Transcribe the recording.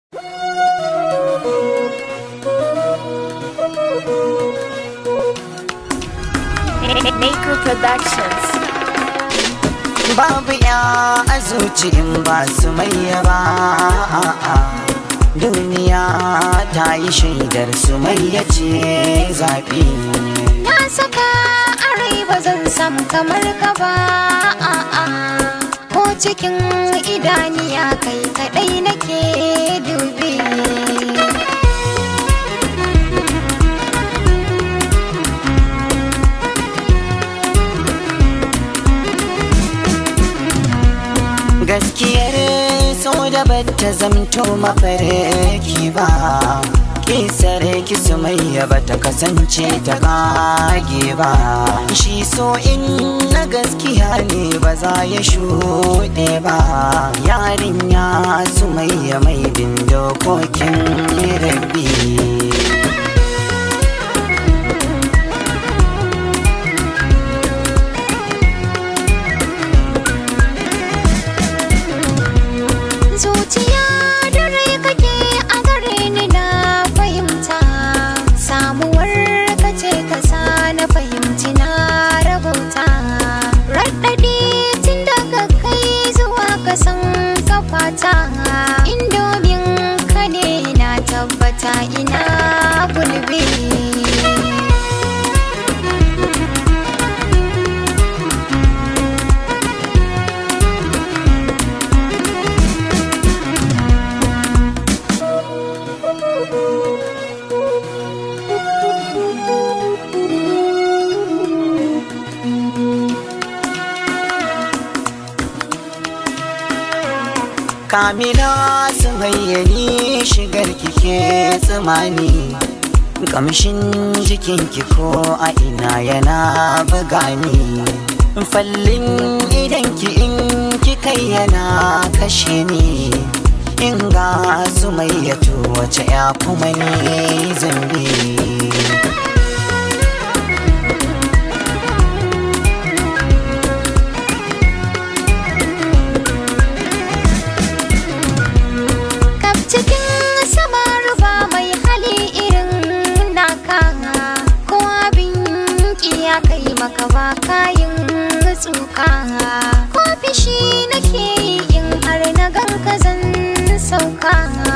Maker Productions. babu ya a zuci in ba su mai ba duniya ta yi shaidar su mai ya ce zaɓi Na saka a rai ba zan samu kamar ka ba a'a. Ko cikin idaniya kai kaɗai nake dubi. gaskiyar so da bata zamto mafarki ba kisar ki sumayya bata kasance ta kage ba shi so in na gaskiya ne ba za ya shuɗe ba yarinya sumayya mai bin dokokin rabbi Zuciya da rai kake a gare ni na fahimta. Samuwar ka ce ka sa na fahimci na rabauta. Raɗaɗi tun daga kai zuwa kasan kafata. Indomin ka ne na tabbata ina gulbi. Kamila su bayyani shigar kike tsimani Kamshin jikinki ko a ina yana buga ni Fallin idanki in kikai yana kashe ni In ga su mayyatu wace ya kuma ni zambi Kaf cikin sama ruba mai hali irin naka ko abin ya kai maka ba kayin tsuka ko fishi nake yi in har na ganka zan sauka